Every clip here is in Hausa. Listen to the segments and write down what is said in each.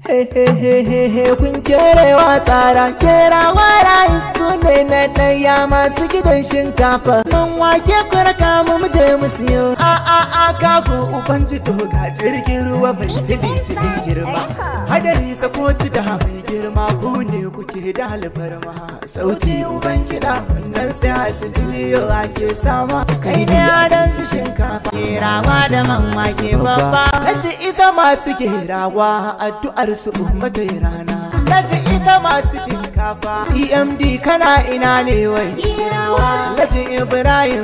kun kerewa tsara kerawa rais ne na ɗaya masu gidan shinkafa man wake kurka mu muje mu siyo a a a kago uban ji ga jirgin ruwa mai tili tilin girma hadari sakoci da mai girma ku ne kuke da alfarma sauti uban kiɗa wannan sai a sijiliyo ake sama kai ne adan su shinkafa Kerawa da man wake babba Nace isa masu gerawa addu'ar su ummata rana Nace isa masu shinkafa EMD kana ina ne wai Nace Ibrahim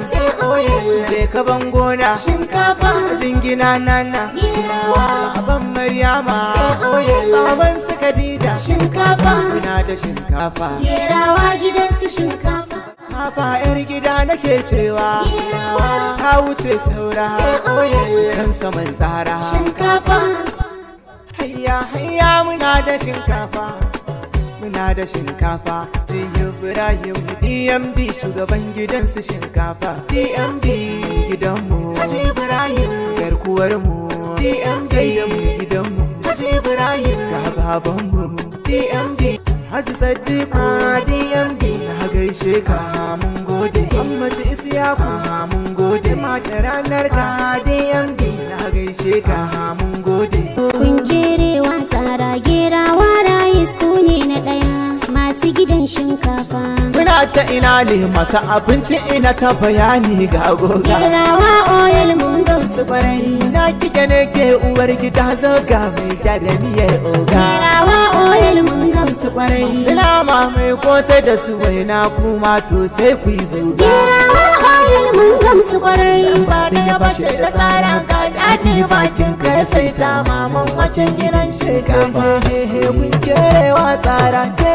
je ka ban gona shinkafa jingina nana Baban Maryama Baban su Khadija shinkafa Muna da shinkafa Gerawa gidansu shinkafa. Kafa yar gida nake cewa ta wuce saura can saman tsara Shinkafa. hayya hayya muna da shinkafa muna da shinkafa jiyo Ibrahim DMD shugaban gidansu shinkafa DMD gidanmu Haji Ibrahim garkuwar mu DMD gidanmu Haji Ibrahim ga babanmu DMD Haji Sadiqa DMD na gaishe ka mun gode Muhammad Isiyaku mun gode mata ranar ka DMD na gaishe ka mun gode Kun kerewa tsara gerawa rayis ku ne na ɗaya masu gidan shinkafa. Muna ta ina ne masu abinci ina ta bayani ga goga Gerawa oil mun gamsu su barai na kike ne ke uwar gida zoga mai gyara miyar oga Gerawa oil mun gamsu kwarai. Silama mai kosai da su waina kuma to sai ku yi zoga Gerawa oil mun gamsu kwarai. ba da ya bashe da tsara ga daɗi bakin ka ya sai ta maman waken gidan shekafa kun kerewa tsara